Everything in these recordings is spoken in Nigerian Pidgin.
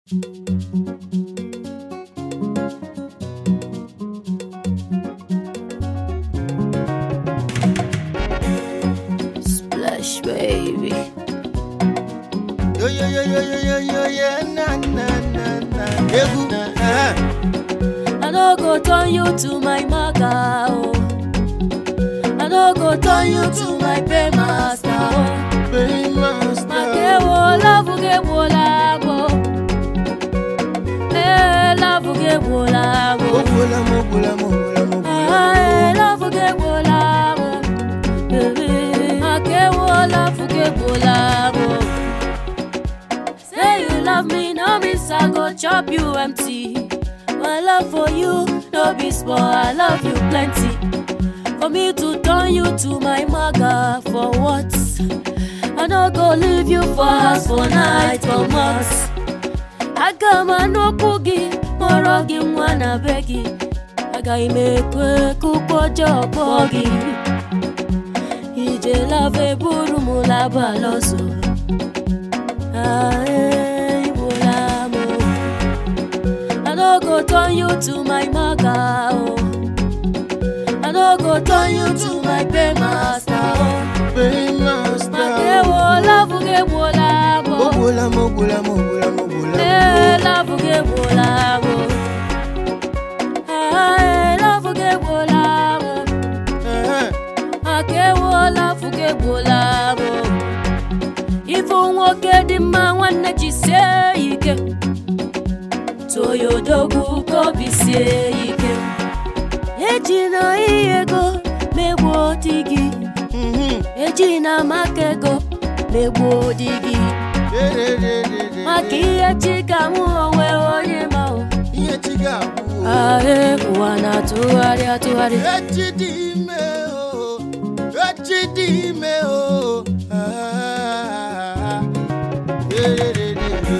Splash baby. Yo yo yo yo yo yo yo yeah na na na na. Egwu. eh, I no go turn you to my maga oh. I no go turn you to my paymaster oh. Paymaster. Makewo love gewo labo. Eh love gewo labo. Mogbula mogbula mogbula mogbula. Ah eh love gewo labo. Baby, Makewo love gewo labo. Say you love me, no miss I go chop you empty. My love for you, no be small, I love you plenty. For me to turn you to my maga for what? I no go leave you for house for night for months. Aga m anọkwu gị kpọrọ gị nwa na be gị. Agaghị m ekwe ka ụkwụ ọjọọ kpọọ gị. Ije lava eburu m laba lọzọ. Ah, eh, igbola m. I no go turn you to my maga oh. I no go turn you to my paymaster oh. Paymaster. Makewo love gegbola m oh. Mogbula mogbula mogbula mogbula. Eh, love gegbola m oh. Ah, eh, love gegbola m oh. Eh, Makewo love gegbola m oh. Ifu nwoke dị mma nwanne jisie ike toyodogwu ka obi sie ike eji na ihe ego megbuo di gị mhm. eji na maka ego megbuo di gị Re, re, re, re, re. maka ihe chi ka mụ onwe onye ma o Ihe chi ga-abụ. ahụ ụwa na-atụgharị atụgharị Echi dị ime o. Echi dị ime o. Ah, re, re, re, re, re.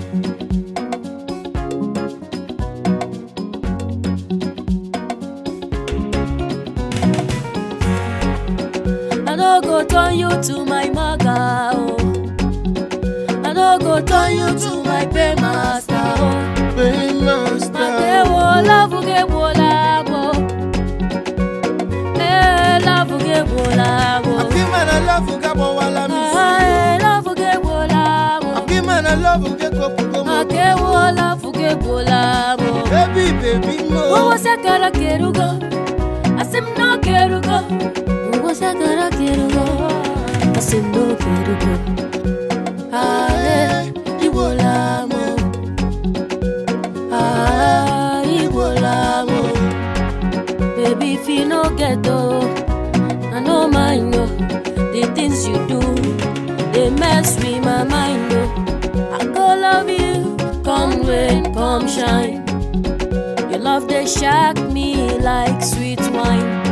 I no go turn you to my maga oh. I no go turn you to my paymaster oh. Paymaster. Makewo love gegbola mo. Eh, love gegbola mo. Akima na love ga-agbawala m isi. Ah, eh, love gegbola mo. Akima na love ga-ekopugo m. Makewo love gegbola mo. Baby, baby mo. Uwo sakara kerugo, asim no kerugo. Uwo sakara kerugo, asim no kerugo. Ah, eh, igbola mo. Ah, igbola mo. Baby, if you no get though, I no mind no. The things you do, they mess with my mind oh. I go love you, come rain, come shine. Your love they shock me like sweet wine.